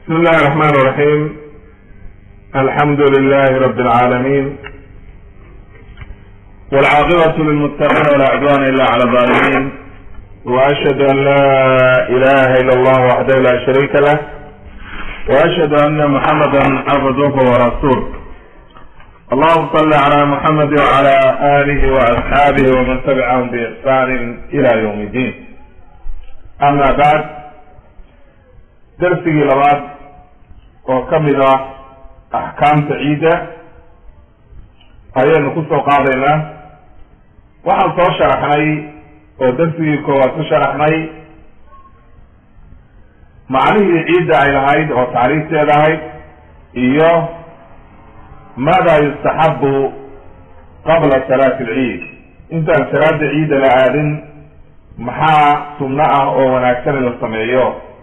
بسم الله الرحمن الرحيم الحمد لله رب العالمين والعاقبة للمتقين ولا عدوان إلا على الظالمين وأشهد أن لا إله إلا الله وحده لا شريك له وأشهد أن محمدا عبده ورسوله اللهم صل على محمد وعلى آله وأصحابه ومن تبعهم بإحسان إلى يوم الدين أما بعد darsigii labaad oo ka mid ah axkaamta ciidda ayaynu ku soo qaadaynaa waxaan soo sharaxnay oo darsigii koowaad ku sharaxnay macnihii ciidda ay lahayd oo tacriifteeda ahayd iyo maada yustaxabu qabla salaati alciid intaan salaada ciidda la aadin maxaa sunno ah oo wanaagsan in la sameeyo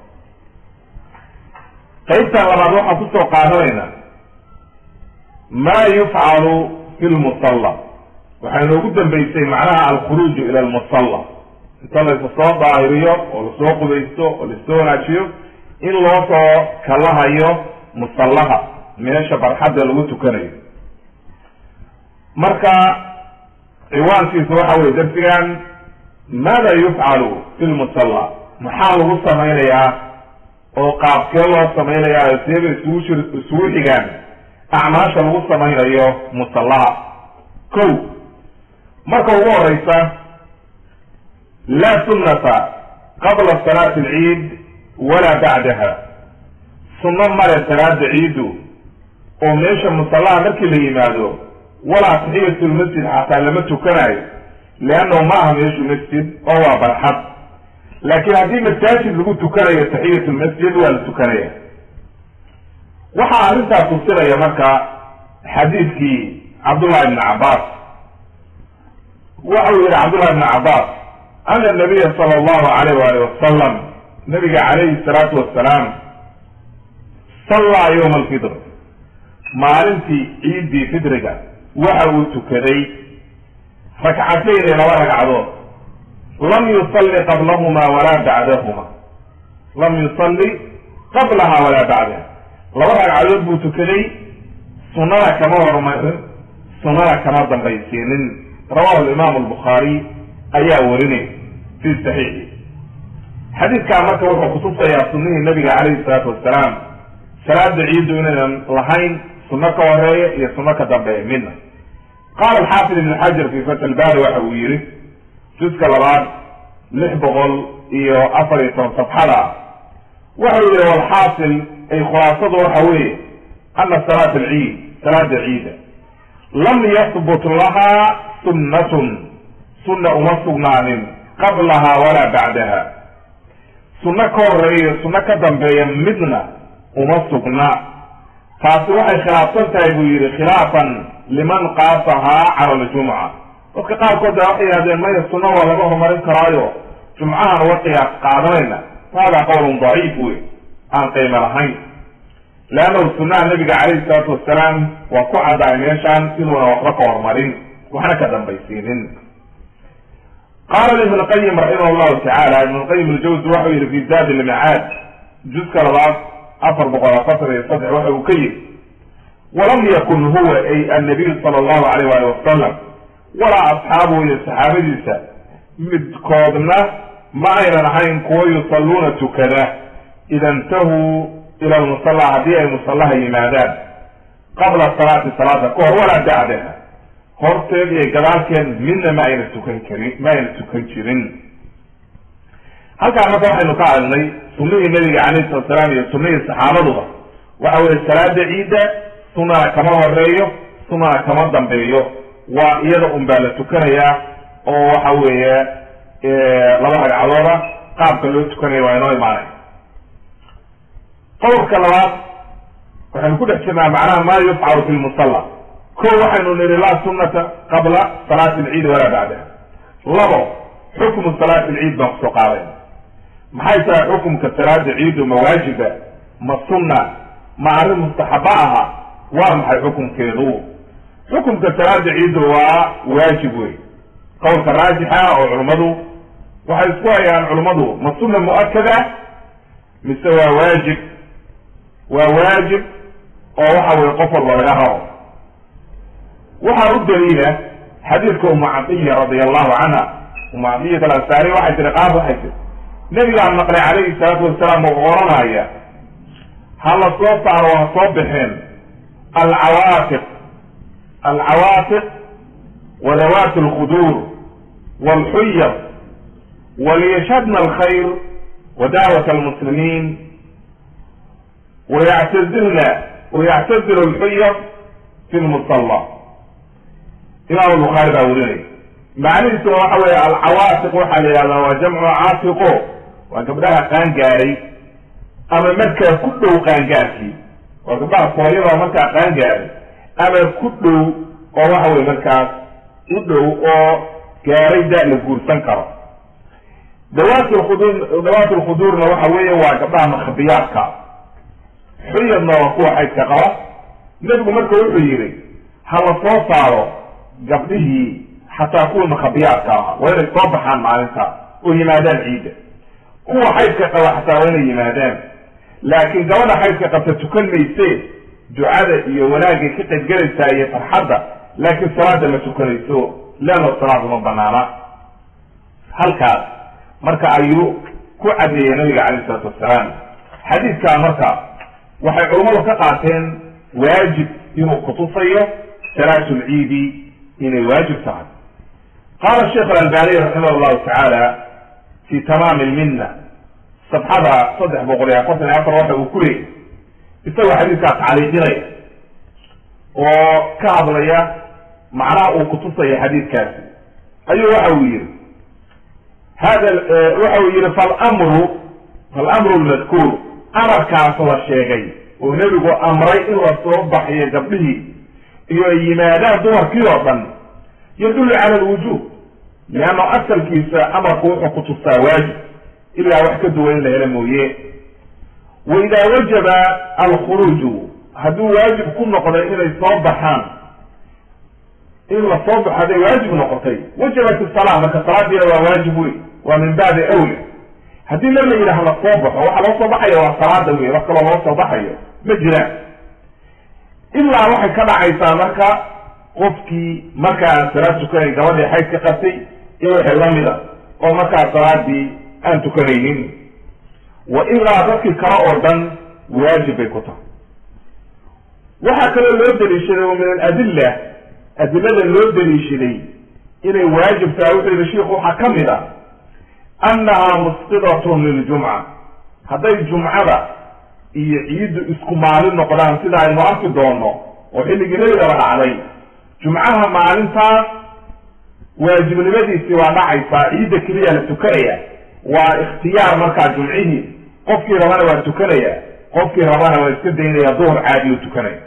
qaybtan labaad waxaan kusoo qaadanaynaa ma yufcalu fi lmusalla waxay noogu dambeysay macnaha alkhuruuju ila lmusalla inta laysa soo daahiriyo oo lasoo qubaysto oo lasoo wanaajiyo in loo soo kalahayo musallaha meesha barxadda lagu tukanayo marka ciwaankiisa waxa weye darsigan maada yufcalu fi lmusalla maxaa lagu samaynayaa oo qaabkee loo samaynayaa seeba isugu shir isugu xigaan acmaasha lagu samaynayo musallaha ko marka ugu horeysa laa sunnata qabla salaati alciid walaa bacdaha sunno male salaada ciiddu oo meesha musallaha markii la yimaado walaa taxiyatulmasjid xataa lama tukanayo leannahu ma aha meeshu masjid oo waa barxad laakiin haddii masaajid lagu tukanayo taxiyat lmasjid waa la tukanaya waxaa arrintaa tusinaya marka xadiidkii cabdullahi ibni cabbaas waxau yihi cabdullahi ibni cabbaas ana nabiya sala allahu alayh waali wasalam nabiga calayhi salaatu wasalaam sallaa yowma alfidr maalintii ciiddii fidriga waxa uu tukaday rakcatayni laba ragcadood lam yusalli qablahuma walaa bacdahuma lam yusalli qablaha walaa bacdaha laba ragcadood buu tukaday sunnada kama hormarin sunnada kama dambaysiinin rawahu alimaamu albukhaari ayaa warinay fi saxiixi xadiidkaa marka wuxuu kutusayaa sunnihii nabiga calayhi salaatu wasalaam salaada ciiddu inaynan lahayn sunno ka horeeya iyo sunno ka dambeeya midna qaala alxaafid ibn xajar fi fat lbaari waxa uu yihi juska labaad lix boqol iyo afar iyo toban safxada ah waxau yihi walxaasil ay khulaasadu waxa weeye ana salaata alciid salaada ciida lam yahbut lahaa sunnatun sunna uma sugnaanin qablaha walaa bacdaha sunno ka horeeya sunno ka dambeeya midna uma sugna taasi waxay khilaafsan tahay buu yihi khilaafan liman qaasahaa cala aljumca dadka qaarkood baa waxay yihahdeen maya sunna waa laga horumarin karaayo jumcahan uga qiyaas qaadanayna hada qowlun daciif wey aan qiimo lahayn leannahu sunnaha nabiga calayhi salaatu wasalaam waa ku caddaay meeshaan inuuna waxba ka horumarin waxna ka dambaysiinin qaala ibn qayim raximah llahu tacaala ibn qayim aljawsi waxau yihi fi zaadi lmicaad juska labaad afar boqol afartan iyo saddex waxa uu ka yihi walam yakun huwa ay annabiyu sala allahu alayh wali wasalam walaa asxaabuhu iyo saxaabadiisa midkoodna ma aynan ahayn kuwo yusalluuna tukada ida intahuu ila lmusalla haddii ay musallaha yimaadaan qabla salaati salaada ka hor walaa bacdaha horteed iyo gadaalkeed midna ma ayna tukan karin ma ayna tukan jirin halkaa marka waxaynu ka hadlnay sunnihii nabiga calayhi salatu salaam iyo sunnihii saxaabaduba waxa weye salaada ciidda sunnana kama horeeyo sunnana kama dambeeyo waa iyada un baa la tukanayaa oo waxa weeye laba ragcadooda qaabka loo tukanaya waa inoo imaanay qowlka labaad waxaynu ku dhex jirnaa macnaha ma yufcalu fi lmusalla ko waxaynu nihi laa sunnata qabla salaati alciid walaa bacdaha labo xukmu salaati alciid baan kusoo qaadayna maxay tahay xukumka salaada ciidu ma waajiba ma sunna ma arrin mustaxaba aha waa maxay xukumkeedu xukumka salaada ciiddu waa waajib wey qowlka raajixa oo culummadu waxay isku hayaan culummadu ma sunna mu-akada mise waa waajib waa waajib oo waxa weye qof walba laga rabo waxaa u daliila xadiidka umu cadiya radia allahu canha umu cadiyat alansaari waxay tiri qaab waxay tiri nabigaan maqlay calayhi salaatu wasalaam oo oranaya ha la soo saaro ha soo bixeen alcawaatiq alcawaatiq wadawaati alkhuduur walxuyar waliyashhadna alkhayr wadaawat almuslimiin wayactazilna wayactazilu alxuyar fi lmusalla imam bukhaari baa werinaya macnihiisuna waxa weeye alcawaatiq waxaa la yihahdaa waa jamcu caatiqo waa gabdhaha qaangaaray ama markaa ku dhow qaangaarkii waa gabdhaha sooyada markaa qaangaaray ama ku dhow oo waxa weye markaas u dhow oo gaaray da la guursan karo dawaat lkhuduur dawaat lkhuduurna waxa weeye waa gabdhaha makhabiyaadka xuyadna waa kuwa xaydka qaba nebigu marka wuxuu yihi ha la soo saaro gabdhihii xataa kuwa makhabiyaadka ahaa waa inay soo baxaan maalinta oo yimaadaan ciidda kuwa xaydka qaba xataa waa inay yimaadaan laakiin gabadha xaydka qabta tukan mayse ducada iyo wanaagay ka qaybgelaysaa iyo farxadda laakiin salaada ma tukanayso leanno salaadu ma banaana halkaas marka ayuu ku caddeeyey nabiga calayh isalaatu wassalaam xadiidkaa marka waxay culummadu ka qaateen waajib inuu kutusayo salaatu lciidi inay waajib tahay qaala sheikh alalbaniy raximah llahu tacaala fi tamaami lminna sabxada saddex boqol iyo afartan iyo afar waxa uu ku leeyay isagoo xadiidkaa tacliiqinaya oo ka hadlaya macnaha uu kutusaya xadiidkaasi ayuu waxa uu yihi hada waxa uu yihi falamru falamru lmadkuur amarkaas la sheegay oo nebigu amray in la soo baxiyo gabdhihii iyo ay yimaadaan dumarkii oo dhan yadullu cala alwujuub leanno asalkiisa amarku wuxuu kutustaa waajib ilaa wax ka duwan in la helo mooye wa idaa wajaba alkhuruuju hadduu waajib ku noqday inay soo baxaan in la soo baxo hadday waajib noqotay wajabat isala marka salaadiina waa waajib wey waa min baabi awla haddii la la yidhaah la soo baxo waxa loo soo baxayo waa salaada wey wax kaloo loo soo baxayo ma jiraan ilaa waxay ka dhacaysaa marka qofkii marka aan salaad tukanayn gabadhii xayd ka qabtay iyo wixii lamida oo markaa salaadii aan tukanaynin wa ilaa dadkii kale oo dhan waajib bay ku tahay waxaa kaloo loo daliishaday oo min aladilla adilada loo daliishaday inay waajib tahay wuxuu yihi shiikhu waxaa ka mid a annahaa musqidatun liljumca hadday jumcada iyo ciiddu isku maalin noqdaan sida aynu arki doono oo xilligii nabigaba dhacday jumcaha maalintaas waajibnimadiisii waa dhacaysaa ciidda keliya la tukanaya waa ikhtiyaar markaa jumcihii qofkii rabana waa tukanaya qofkii rabana waa iska daynaya duhur caadi u tukanaya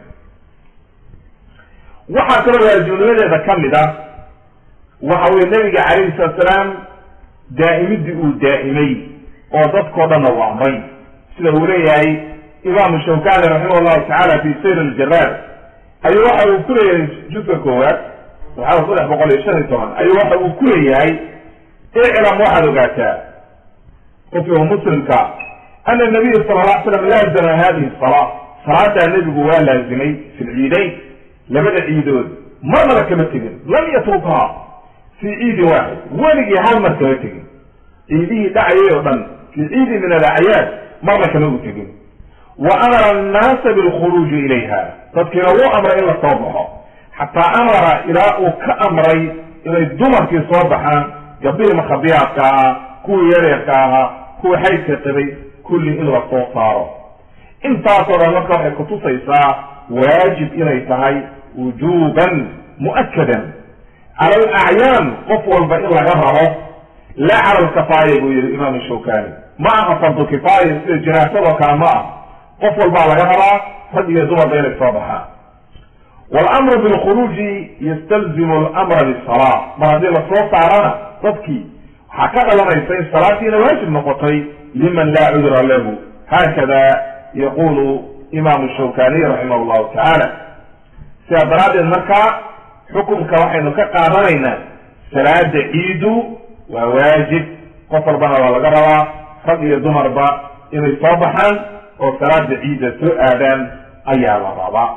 waxaa kaloo waajibnimadeeda ka mid a waxa weye nabiga calayhi salatu salaam daa'imidii uu daa'imay oo dadkao dhanna uu amray sida uu leeyahay imaamu shawkani raximah llahu tacaala fi sayr aljaraad ayuu waxa uu ku leeyahay juska koowaad saxaaba saddex boqol iyo shan iyo toban ayuu waxa uu ku leeyahay iclam waxaad ogaataa qofkiga muslimka ana nabiya sala la slam laazama hadihi salaa salaadaa nebigu waa laazimay fi lciidayn labada ciidood marnaba kama tegin lam yatrukhaa fii ciidin waaxid weligii hal mar kama tegin ciidihii dhacayay oo dhan fii ciidin min alacyaad marna kama u tegin wa amara annaasa bilkhuruuji ilayha dadkiina wuu amray in la soo baxo xataa amara ilaa uu ka amray inay dumarkii soo baxaan gabdhihii makhabiyaadka ahaa kuwii yareerka ahaa kuwii xaydka qabay kulli in la soo saaro intaasoo dhan marka waxay kutusaysaa waajib inay tahay wujuban mu'akadan cala alacyaan qof walba in laga rabo laa cala alkafaaya buu yihi imaam shawkani ma aha fardu kifaaya sida jinaasadoo kale ma ah qof walbaa laga rabaa rag iyo dumarba inay soo baxaan walamru bilkhuruuji yastalzimu alamra bisala mar haddii lasoo saarana dadkii waxaa ka dhalanaysa in salaadiina waajib noqotay liman laa cudra lahu haakada yaqulu imaamu shawkaniy raximah llahu tacaala sidaa daraaddeed markaa xukunka waxaynu ka qaadanaynaa salaada ciidu waa waajib qof walbana waa laga rabaa rag iyo dumarba inay soo baxaan oo salaada ciidda soo aadaan ayaa la rabaa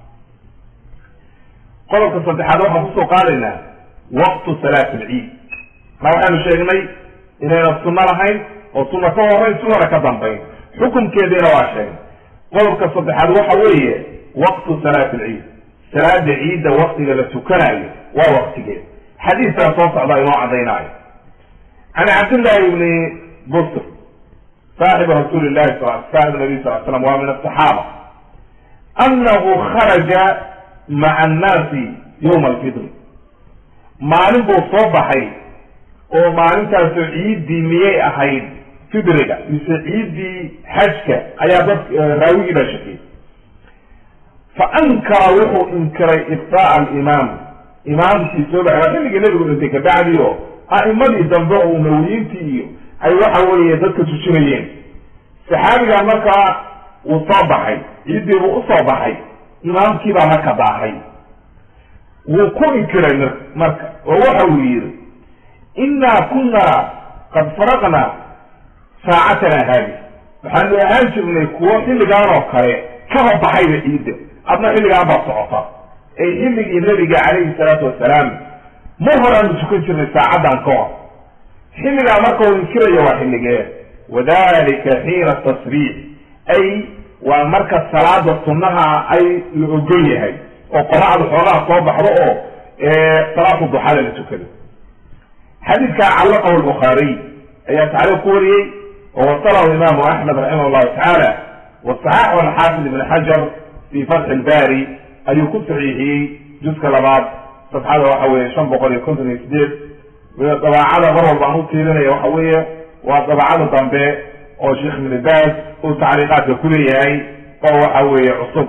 qodobka saddexaad waxaan kusoo qaadaynaa waqtu salaat alciid ma waxaanu sheegnay inayna sunno lahayn oo sunna ka horeyn sunana ka dambayn xukunkeediina waa sheegnay qodobka saddexaad waxa weeye waqtu salaat alciid salaada ciidda waktiga la tukanayo waa waktigeed xadiiskaa soo socda inoo caddaynaayo can cabdillahi ibni busr saaxibu rasuuli llahi saaxib nabiy sal slam waa min asaxaaba annahu kharaja maca annaasi yowma alfitri maalin buu soo baxay oo maalintaasoo ciiddii miyay ahayd fidriga mise ciiddii xajka ayaa dad raawigii baa shakiyey fa ankara wuxuu inkiray ibtaa alimaam imaamkii soo baxay waa xilligii nebigu dhintay kabacdi oo a'imadii dambe oo umawiyiintii iyo ay waxa weeye dadka tujinayeen saxaabigaa markaa wuu soo baxay ciiddii buu usoo baxay imaamkii baa marka daahay wuu ku inkiray m marka oo waxa uu yidhi innaa kunaa qad faraqnaa saacatana haadi waxaanu ahaan jirnay kuwo xilligaan oo kale kaba baxayba ciidda adna xilligaan baa socota ay xilligii nebiga calayhi salaatu wasalaam mar horeaanu tukan jirnay saacaddan ka hor xilligaa marka uu inkiraya waa xilligee wadalika xiina tasbiix ay waa marka salaada sunnaha ay la ogol yahay oo qoraxdu xoogaha soo baxdo oo salaatu duxada la tukado xadiidkaa callaqahu lbukhaariy ayaa tacriif ku wariyey oo wasalahu imaamu axmed raximah llahu tacaala wasaxaxu alxaafid ibn xajar fi fatxi ilbari ayuu ku saxiixiyey juska labaad safxada waxa weeye shan boqol iyo konton iyo sideed dabaacada mar walba aan u tiirinaya waxa weeye waa dabaacada dambe oo sheekh ibn baas uu tacriiqaadka kuleeyahay oo waxa weeye cusub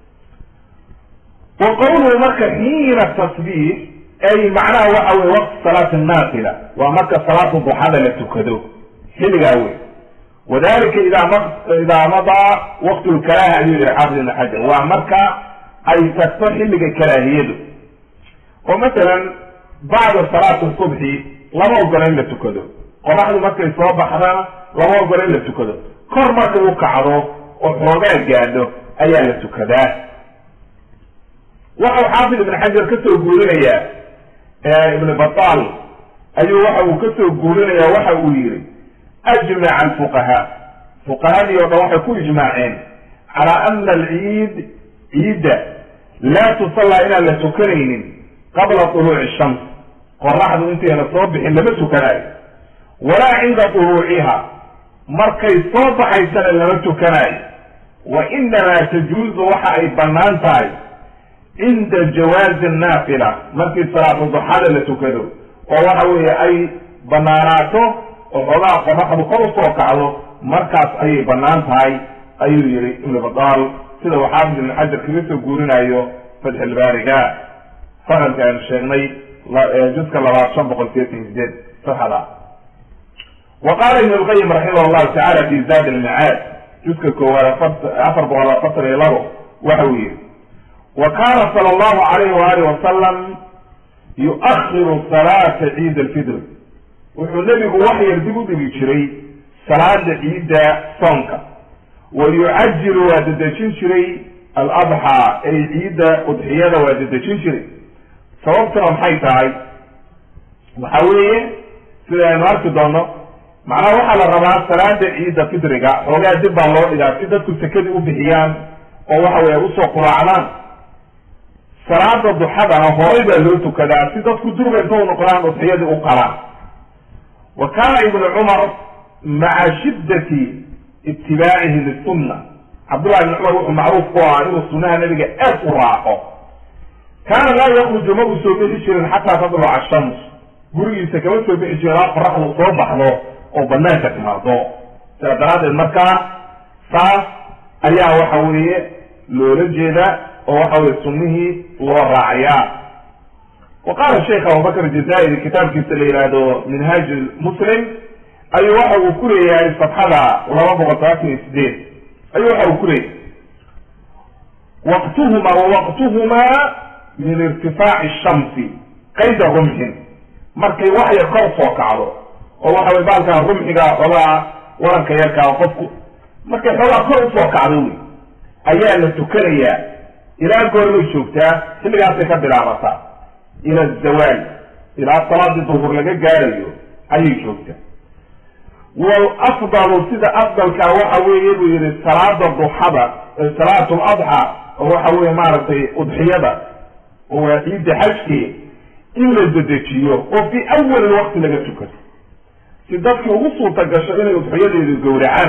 wa qawluhu marka xiina tasbiix ay macnaha waxa weye waqti salaati naafila waa marka salaatu duxada la tukado xilligaa wey wadalika idaa m idaa madaa waqtu lkaraaha ayuu yihi xaafid ibn xajar waa marka ay tagto xilliga karaahiyadu oo masalan bacda salaati subxi lama ogola in la tukado qoraxdu markay soo baxdana lama ogola in la tukado kor marka u kacdo oo xoogaa gaadho ayaa la tukadaa waxau xaafid ibn xajar ka soo guurinayaa ibn batal ayuu waxa uu ka soo guurinayaa waxa uu yihi ajmaca alfuqahaa fuqahadii oo dhan waxay ku ijmaaceen calaa ana alciid ciidda laa tusallaa inaan la tukanaynin qabla tuluuci shams qoraxdu intayna soo bixin lama tukanayo walaa cinda tuluuciha markay soo baxaysana lama tukanayo wa inamaa tajuuzu waxa ay bannaan tahay cinda jawaazi naafila markii salaatu duxada la tukado oo waxa weeye ay banaanaato oo xoogaha qoraxdu kor usoo kacdo markaas ayay bannaan tahay ayuu yihi ibnu badaal sida uu xaafid ibn xajar kaga soo guurinayo fatxilbaariga fakalka aynu sheegnay juska labaad shan boqol sideetan iyo sideed saxda wa qaala ibn lqayim raximah llahu tacala fi zaad almicaad juska koowaad afar boqol afartan iyo labo waxa uu yihi wa kana sala allahu alayhi waali wasalam yuakhiru salaata ciid alfidr wuxuu nebigu wax yar dib u dhigi jiray salaada ciidda soonka wa yucajilu waa dedejin jiray aladxaa ay ciidda udxiyada waa dedejin jiray sababtuna maxay tahay waxa weeye sida aynu arki doono macnaha waxaa la rabaa salaada ciidda fidriga xoogaa dib baa loo dhigaa si dadku sekadii u bixiyaan oo waxa weye usoo quraacdaan salaada duxadana horay baa loo tukadaa si dadku durba inta u noqdaan udxiyadii u qalaan wa kana ibnu cumar maca shiddati itibaacihi lisunna cabdullahi ibni cumar wuxuu macruuf ku ahaa inuu sunaha nabiga aad u raaco kaana laa yakruju ma uu soo bixi jirin xataa tadluca ashams gurigiisa kama soo bixi jirin ilaa qoraxdu soo baxdo oo banaanka timaado sidaa daraaddeed markaa saas ayaa waxa weeye loola jeeda oo waxa weye sunnihii loo raacayaa wa qaala sheikh abubakr jazairi kitaabkiisa la yihahdo minhaaj muslim ayuu waxa uu ku leeyahay safxada laba boqol todobaatan iyo sideed ayuu waxa uu ku leeyahay waqtuhuma wawaqtuhumaa min irtifaaci shamsi qayda rumxin markay waxyar kor soo kacdo oo waxa way baalkaa rumxiga xoogaa waranka yarkaa qofku markay xoogaa kor usoo kacdo wey ayaa la tukanayaa ilaa goormay joogtaa xilligaasay ka bilaabataa ila zawaal ilaa salaadii duhur laga gaarayo ayay joogtaa walafdalu sida afdalkaa waxa weeye buu yihi salaada duxada salaatu ladxa oo waxa weye maaragtay udxiyada oo waa ciidda xajkee in la dedejiyo oo fi awali waqti laga tukado si dadkii ugu suurta gasho inay udxiyadeedu gowracaan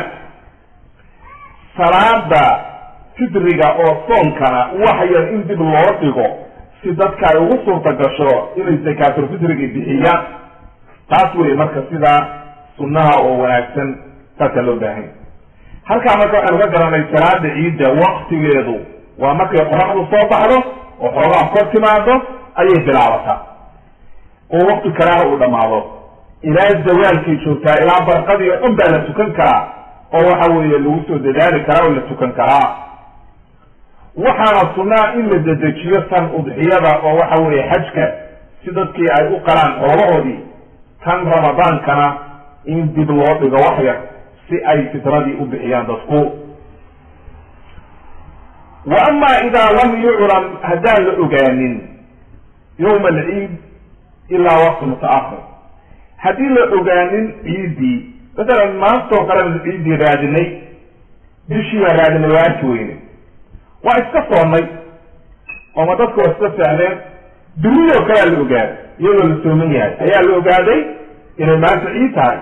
salaada fidriga oo soonkana wax yar in dib loo dhigo si dadka ay ugu suurta gasho inay zakaaturfidriga bixiyaan taas wey marka sidaa sunnaha oo wanaagsan saasaa loo baahanya halkaa marka waxaynu ka garanay salaada ciidda waktigeedu waa markay qoraxdu soo baxdo oo xoogaa kor timaado ayay bilaabataa oo wakti kaleha uu dhamaado ilaa zawaalkay joogtaa ilaa barqadii oo dhan baa la tukan karaa oo waxa weeye lagu soo dadaali karaa oo la tukan karaa waxaana sunnaa in la dedejiyo tan udxiyada oo waxa weeye xajka si dadkii ay u qalaan xoolahoodii tan ramadaankana in dib loo dhigo wax yar si ay fitradii u bixiyaan dadku wa ama idaa lam yuclam haddaan la ogaanin yawma alciid ilaa waqti mutaakhir haddii la ogaanin ciiddii masalan maantoo kale ciiddii raadinay bishii baan raadinay waa arki weyne waa iska soonnay ooma dadku waa iska seexdeen biriyoo kalea la ogaaday iyadoo la sooman yahay ayaa la ogaaday inay maanta ciid tahay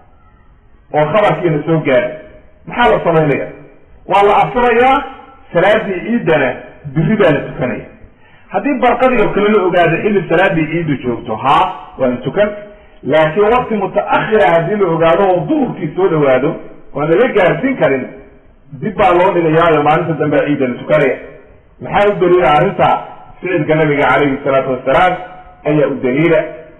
oo khabarkiina soo gaaray maxaa la samaynaya waa la afurayaa salaadii ciiddana biri baa la tukanaya haddii barqadii oo kale la ogaado xilli salaadii ciiddu joogto haa waa la tukan laakiin wakti mutaakhira haddii la ogaado oo duhurkii soo dhawaado oan laga gaarsiin karin dib baa loo dhigayaayo maalinta dambea ciidda la tukanaya maxaa u daliila arrinta ficilka nabiga calayhi salaatu wasalaam ayaa u daliila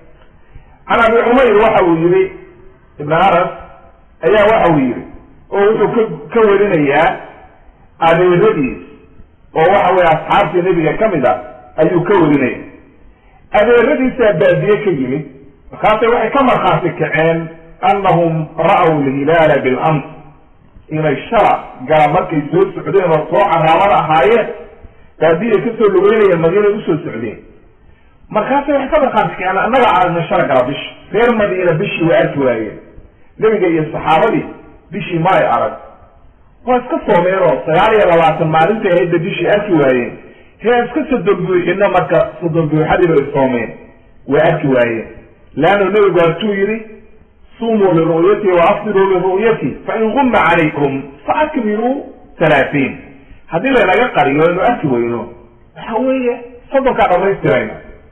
can abi cumayr waxa uu yihi ibn anas ayaa waxa uu yihi oo wuxuu ka ka warinayaa adeeradiis oo waxa weye asxaabtii nebiga ka mid a ayuu ka warinaya adeeradiisaa baadiye ka yimid markaasay waxay ka markhaati kaceen annahum ra'w lhilaala bilams inay shala gala markay soo socdeen oo soo caraamada ahaayeen baadiyay kasoo lugeynayeen madiinay usoo socdeen markaasay waxay ka markhaati kaceen annaga aragnay shala gala bishi reer madiina bishii waa arki waayeen nebiga iyo saxaabadii bishii ma ay arag waa iska soomeen oo sagaal iyo labaatan maalintay ahaydba bishii arki waayeen hee iska soddon buuxino marka soddon buuxadii bay soomeen waa arki waayeen leanno nebigu hatuu yidhi sumuu liru'yati wa afdiruu liru'yati fain gumma calaykum faakmiluu talaatiin haddii laynaga qariyo inu arki weyno waxa weeye soddonkaa dhamaystirayna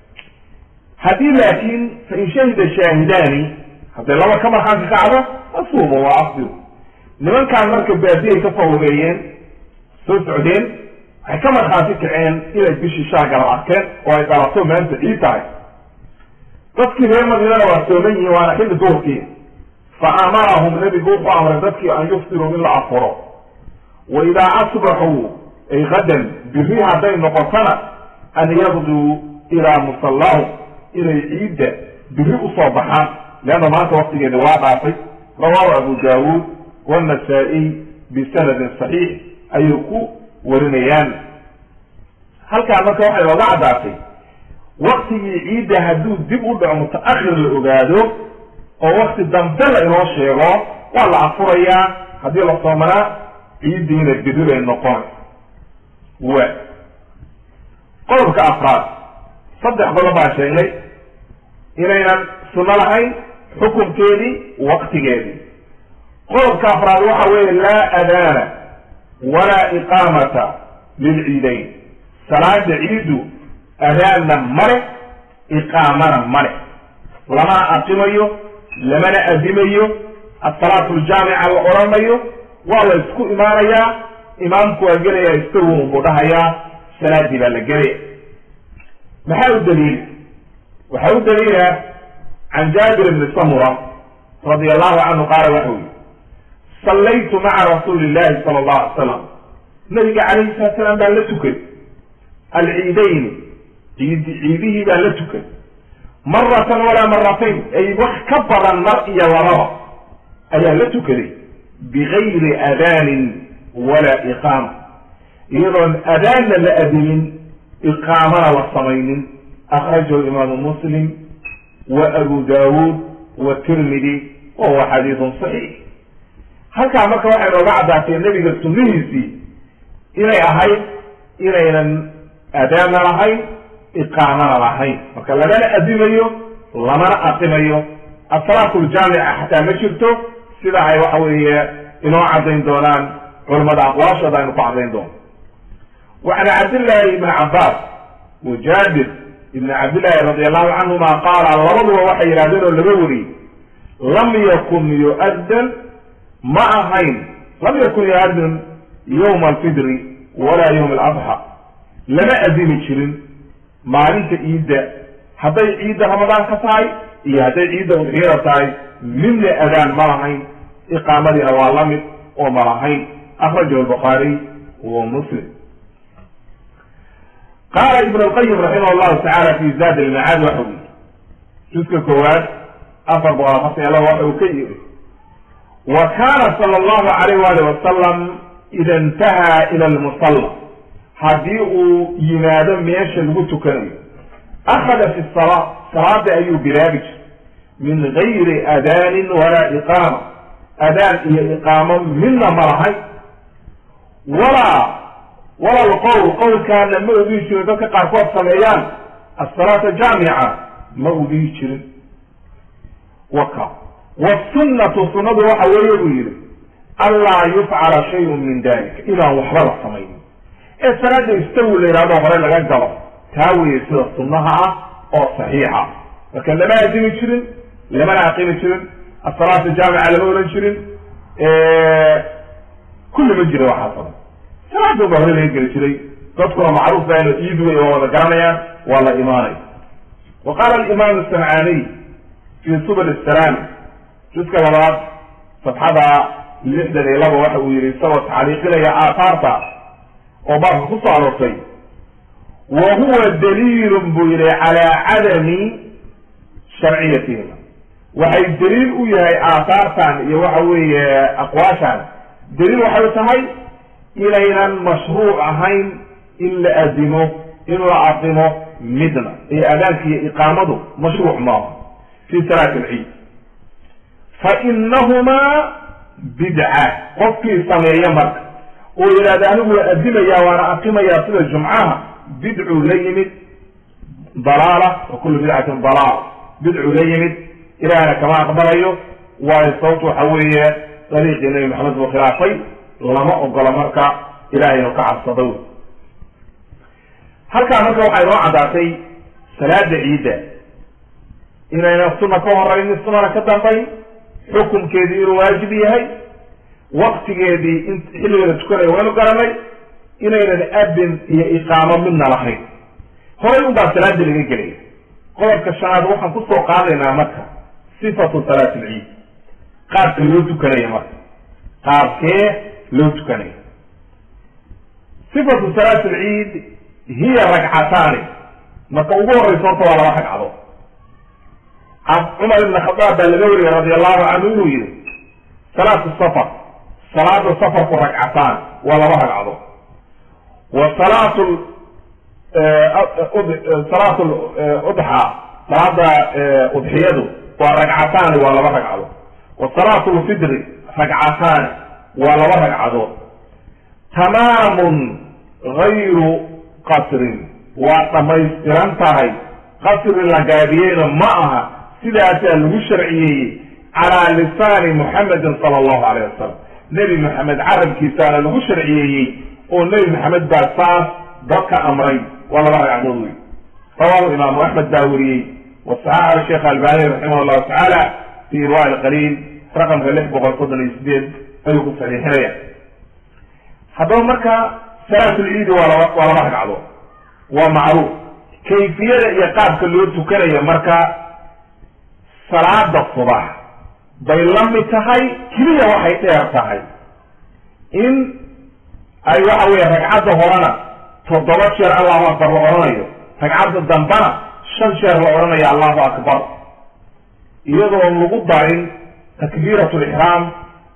haddii laakiin fain shahida shaahidaani hadday laba ka markhaanka kacdo asuumu waa afdiru nimankaan marka baadiyay ka fawgeeyeen soo socdeen waxay ka markhaati kaceen inay bishii shaa galab arkeen oo ay dhalato maanta ciid tahay dadkii reer madiinana waa sooman yihiin waana xilli duurkii fa amarahum nebigu wuxuu amray dadkii an yuftiruu in la afuro wa idaa asbaxuu ay qadan biri hadday noqotona an yaqduu ilaa musallahum inay ciidda biri usoo baxaan leanna maanta waktigeeda waa dhaafay rawaahu abu daawuud wannasa-iy bisanadin saxiix ayay ku warinayaan halkaa marka waxay looga caddaatay waktigii ciidda hadduu dib u dhaco mutaakhir la ogaado oo wakti dambe la inoo sheego waa la afurayaa haddii la soomanaa ciiddiina biri bay noqon wa qodobka afraad saddex qodob baan sheegnay inaynan sunno lahayn xukunkeedii waktigeedii qodobka afraad waxa weeye laa adaana walaa iqaamata lilciidayn salaada ciiddu adaanna male iqaamana male lamana aqimayo lamana adimayo asalaatu ljaamica la odhanayo waa la isku imaanayaa imaamku waa gelaya istawun buu dhahayaa salaadii baa la gelaya maxaa u daliila waxaa u daliila can jaabir bni samura radi allahu canhu qaala waxa uu yihi sallaytu maca rasuuli llahi sala allahu alay slam nabiga calayhi salatu salaam baan la tukay alciidayni ciid ciidihii baan la tukay maratan walaa maratayn ay wax ka badan mar iyo lababa ayaa la tukaday bigayri adaanin walaa iqaama iyadoon adaanna la adimin iqaamana la samaynin akhrajahu imaamu muslim wa abu daawuud wa tirmidi wa huwa xadiidun saxiix halkaa marka waxay nooga caddaatay nebiga sunnihiisii inay ahayd inaynan adaanna lahayn iqaamana lahayn marka lagana adimayo lamana aqimayo asalaatu ljaamica xataa ma jirto sida ay waxa weeye inoo caddayn doonaan culamada aqwaashooda aynu ku caddayn doono وعن عبد الله بن عباس وجابر بن عبد الله رضي الله عنهما قال labaduba waxay yidhahdeen oo laga wariyey lam yakun yu'addan ma ahayn lam yakun yu'addan yawma alfidri walaa yawma aladxa lama adimi jirin maalinta ciidda hadday ciidda ramadaan ka tahay iyo hadday ciidda udxiyada tahay midna adaan ma lahayn iqaamadiina waa la mid oo ma lahayn akhrajahu albukhaariy wa muslim qaala ibn lqayim raximah llahu tacaala fi zaad ilmacaad waxa u yidhi juska koowaad afar boqol afartan iyo laba waxa uu ka yidhi wa kaana sala allahu alayh waalih wasalam ida intahaa ila lmusalla haddii uu yimaado meesha lagu tukanayo akhada fi salaa salaada ayuu bilaabi jiray min gayri adaanin walaa iqaama adaan iyo iqaamo midna ma lahay walaa wala lqowl qowlkaana ma ogihi jirin dadka qaarkood sameeyaan asalaata jaamica ma ogihi jirin waka wasunnatu sunnadu waxa weeye buu yihi anlaa yufcala shayun min dalika inaan waxba la samaynin ee salaada istawi la yidhahdo hore laga galo taa weeye sida sunnaha ah oo saxiixa marka lama adimi jirin lamana aqimi jirin asalaatu jaamica lama oran jirin kulli ma jira waxaa saban salaada baa hore laga geli jiray dadkuna macruuf baa ina iid wey waa wada garanayaan waa la imaanay wa qaala alimaam samcaaniy fi subul asalaam juska labaad safxada lixdan iyo laba waxa uu yihi isagoo tacliiqinaya aathaarta oo baabka ku soo aroortay wa huwa daliilun buu yihi calaa cadami sharciyatihima waxay daliil u yahay aathaartan iyo waxa weeye aqwaashan daliil waxay tahay inaynan mashruuc ahayn in la adimo in la aqimo midna ee adaanka iyo iqaamadu mashruuc maaha fi salaati alciid fa inahumaa bidca qofkii sameeya marka oo yidhahda anigu waa adimaya waana aqimayaa sida jumcaha bidcuu la yimid dalaala wa kullu bidcatin dalaala bidcuu la yimid ilahna kama aqbalayo waayo sababtu waxa weeye dariiqii nabi maxamed buu khilaafay lama ogola marka ilahay inu ka cabsado wey halkaa marka waxay noo caddaatay salaada ciidda inayna sunna ka horaynin sunana ka dambayn xukunkeedii inuu waajib yahay waktigeedii in xilliga la tukanayo waynu garanay inaynan adin iyo iqaamo midna lahayn horay un baa salaada laga gelaya qodobka shanaad waxaan kusoo qaadaynaa marka sifatu salaati alciid qaabka loo tukanaya marka qaabkee loo tukanaya sifatu salaati alciid hiya ragcataani marka ugu horeysa horta waa laba ragcadood cumar ibn khadaab baa laga wariyay radi allahu canhu inuu yihi salaatu safar salaada safarku ragcataan waa laba ragcadood wa salaatu salaatu udxa salaada udxiyadu waa ragcataani waa laba ragcadood wa salaatu lfidri ragcataani waa laba ragcadood tamaamun gayru qasrin waa dhamaystiran tahay qasri la gaabiyeyna ma aha sidaasaa lagu sharciyeeyey calaa lisaani muxamedin sala allahu alayh wasalam nebi maxamed carabkiisaana lagu sharciyeeyey oo nebi maxamed baa saas dadka amray waa laba ragcadood wey rawahu imaamu axmed baa weriyey wa saxaxa sheekh albani raximah allahu tacaala fi irwa alqaliil raqamka lix boqol soddon iyo sideed ayuu ku saxiixinaya haddaba marka salaatulciidi waa laba waa laba ragcadood waa macruuf kayfiyada iyo qaabka loo tukanaya marka salaada subax bay la mid tahay keliya waxay dheer tahay in ay waxa weeye ragcadda horena toddoba jeer allahu akbar la odhanayo ragcadda dambana shan jeer la odhanayo allahu akbar iyadoon lagu darin takbiirat lixraam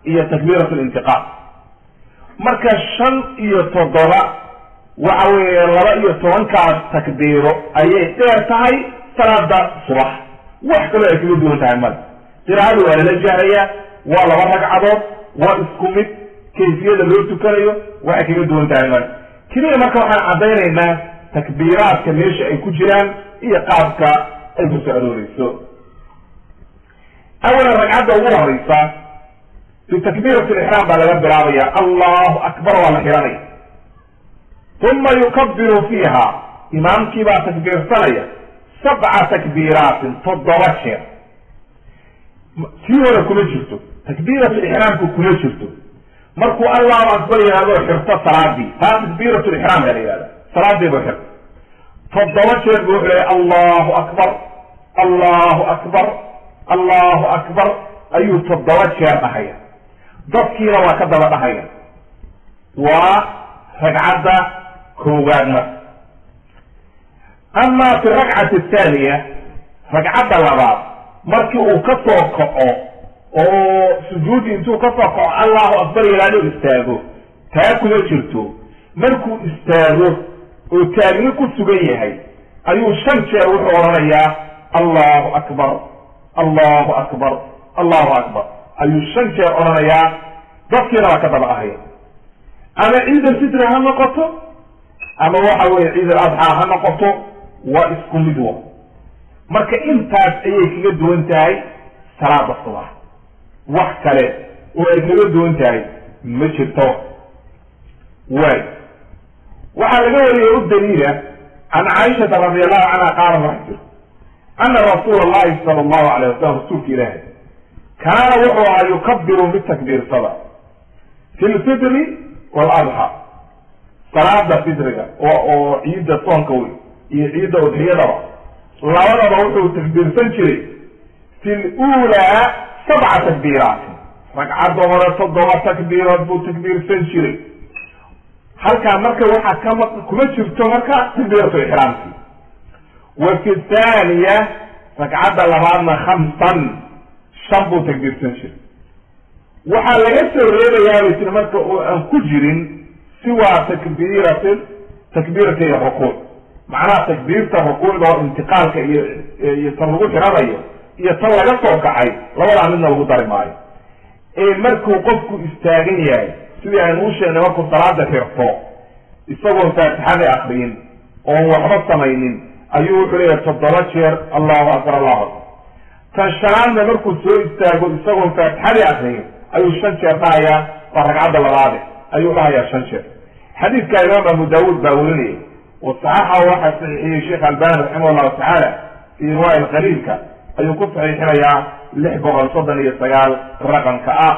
iyo takbiirat lintiqaal marka shan iyo toddoba waxa weeye laba iyo tobankaas takbiiro ayay dheer tahay salaada subax wax kaloo ay kaga duwan tahay male qiraa'ada waa lala jahrayaa waa laba ragcadood waa isku mid kayfiyada loo tukanayo waxay kaga duwan tahay male keliya marka waxaan caddaynaynaa takbiiraadka meesha ay ku jiraan iyo qaabka ay ku soo arooreyso awalan ragcadda ugu horeysa bitakbiirat lixraam baa laga bilaabaya allahu akbar waa la xihanaya uma yukabiru fiiha imaamkii baa takbiirsanaya sabca takbiiraatin toddoba jeer sii hore kuma jirto takbiirat lixraamku kuma jirto markuu allahu akbar yihahdo xirto salaadii taa takbiirat lixraam baa la yihahda salaadiibu xirto toddoba jeer bu wuxuu leeya allahu akbar allahu akbar allahu akbar ayuu toddoba jeer dhahaya dadkiina waa ka daba dhahaya waa ragcadda koowaad marka ama fi rakcati athaniya ragcadda labaad markii uu ka soo kaco oo sujuudi intuu ka soo kaco allahu akbar yalaalo istaago taa kuma jirto markuu istaago oo taagni ku sugan yahay ayuu shan jeer wuxuu odhanayaa allahu akbar allahu akbar allahu akbar ayuu shan jeer odhanayaa dadkiina waa ka daba ahaya ama ciid alfitri ha noqoto ama waxa weye ciid aladxaa ha noqoto waa isku mid wa marka intaas ayay kaga duwan tahay salaada subax wax kale oo ay kaga duwan tahay ma jirto waay waxaa laga wariyay u daliila can caaishata radi allahu canha qaala wax jiro ana rasuula allahi sala allahu alayh wasalam rasuulka ilaahay kaana wuxuu ahaa yukabiru bitakbiirsada fi lfitri waaladxa salaada fitriga oo oo ciidda soonka wey iyo ciidda udxiyadaba labadaba wuxuu takbiirsan jiray fi lulaa sabca takbiiraatin ragcadda hore toddoba takbiirood buu takbiirsan jiray halkaa marka waxaa kama kuma jirto marka takbiiratu ixraamki wa fi thaniya ragcadda labaadna khamsan shan buu takbiirsan jiray waxaa laga soo reebayaa bay tiri marka oo aan ku jirin siwaa takbiirati takbiirati rukuuc macnaha takbiirta rukuucda oo intiqaalka iyo iyo tan lagu xiranayo iyo tan laga soo kacay labadaa midna lagu dari maayo ee markuu qofku istaagan yahay sidii aynu u sheegnay markuu salaada xirto isagoon faatixada akriyin oon waxba samaynin ayuu wuxuu leeyahay toddoba jeer allahu akbar allahu akbar tan shanaadna markuu soo istaago isagoon faatixadii akriyin ayuu shan jeer dhahayaa waa ragcadda labaade ayuu dhahayaa shan jeer xadiidka imaam abu daawuud baa werinayay wasaxaxa waxaa saxiixiyey sheekh albani raximah llahu tacaala fi riwaaya qaliilka ayuu ku saxiixinayaa lix boqol soddon iyo sagaal raqamka ah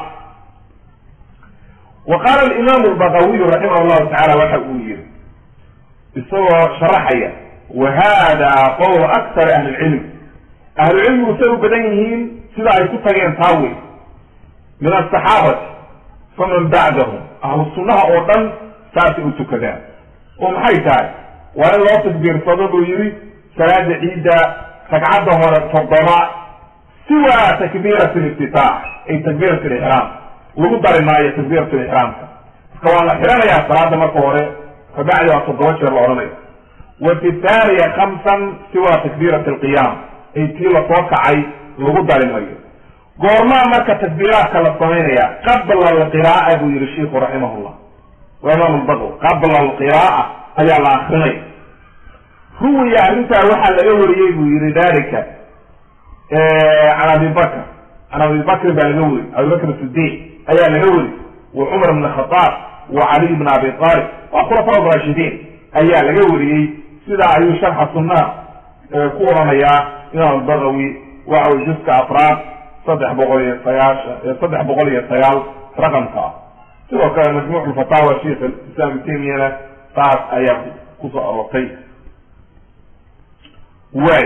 wa qaala alimaam albagawiyu raximah llahu tacala waxa uu yihi isagoo sharaxaya wa hada qowlu aktari ahli lcilm ahlucilmigu say u badan yihiin sida ay ku tageen taawey min asaxaabati faman bacdahum ahlu sunnaha oo dhan saasay u tukadaan oo maxay tahay waa in loo takbiirsado buu yihi salaada ciidda ragcadda hore toddoba siwa takbiirat liftitaax ay takbiirat lixraam lagu dari maayo takbiirat lixraamka marka waa la xiranayaa salaada marka hore kabacdi waa toddoba jeer la odhanayo wa fi thaniya khamsan siwa takbiirat alqiyaam ay tii lasoo kacay lagu dari mayo goormaa marka takbiiraadka la samaynaya qabla alqira'a buu yihi sheiku raximah llah waa imaam lbaqw qabla alqira'a ayaa la akrinaya ruwiya arrintaa waxaa laga wariyey buu yihi dalika can abi bakr can abi bakrin baa laga weri abi bakr sidiq ayaa laga weri wa cumar bn khadaab wa caliy bn abi talib waa khulafaa raashidiin ayaa laga weriyey sidaa ayuu sharxa sunnaha ku oranayaa imaam bagawi waxa wy juska afraad saddex boqol iyo sagaashan saddex boqol iyo sagaal raqamka ah sidoo kale majmuuc lfataawa sheikh islam ibn taymiyana taas ayaa kusoo aroortay way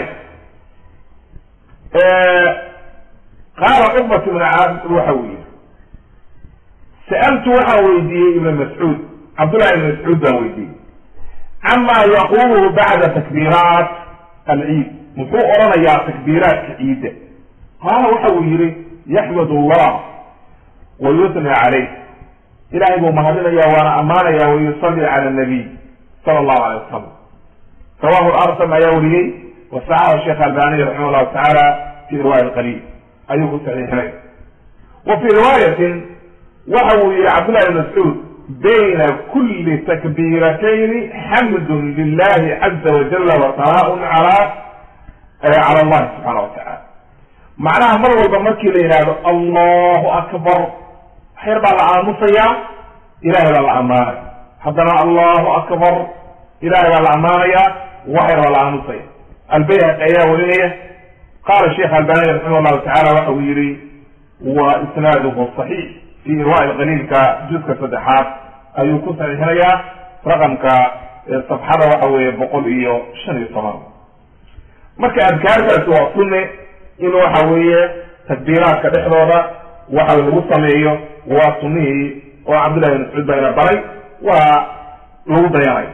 qaala cuqbat ibn caabid waxa uu yihi sa'altu waxaan weydiiyey ibn mascuud cabdullahi ibn mascuud baan weydiiyey cama yaquluhu bacda takbiiraat alciid muxuu odhanayaa takbiiraadka ciidda qaala waxa uu yihi yaxmad allah wa yusni calayh ilahay buu mahadinaya waana ammaanaya wa yusalli cala nabiy sala allahu alay wasalam rawahu arsam ayaa wariyey wasaxahu sheekh albaniy raximah llahu tacaala fi riwaaya qaliil ayuu ku saxiixinay wa fii riwaayatin waxa uu yihi cabdullahi bn mascuud bayna kuli takbiiratayni xamdun lilahi caza wajala wa sanaaun cala cala allahi subxaana wa tacala macnaha mar walba markii la yidhaahdo allahu akbar waxyar baa la aamusayaa ilahay baa la ammaanaya haddana allahu akbar ilahay baa la ammaanaya waxyar baa la aamusaya albayhaqi ayaa warinaya qaala sheekh albani raximah llahu tacala waxa uu yihi wa isnaaduhu saxiix fi irwaa qaliilka juska saddexaad ayuu ku saxiixinayaa raqamka safxada waxa weeye boqol iyo shan iyo toban marka adkaartaasi waa sunne in waxa weeye takbiiraadka dhexdooda waxa lagu sameeyo waa sunnihii oo cabdullahi bin mascuud baa ina baray waa lagu dayanayo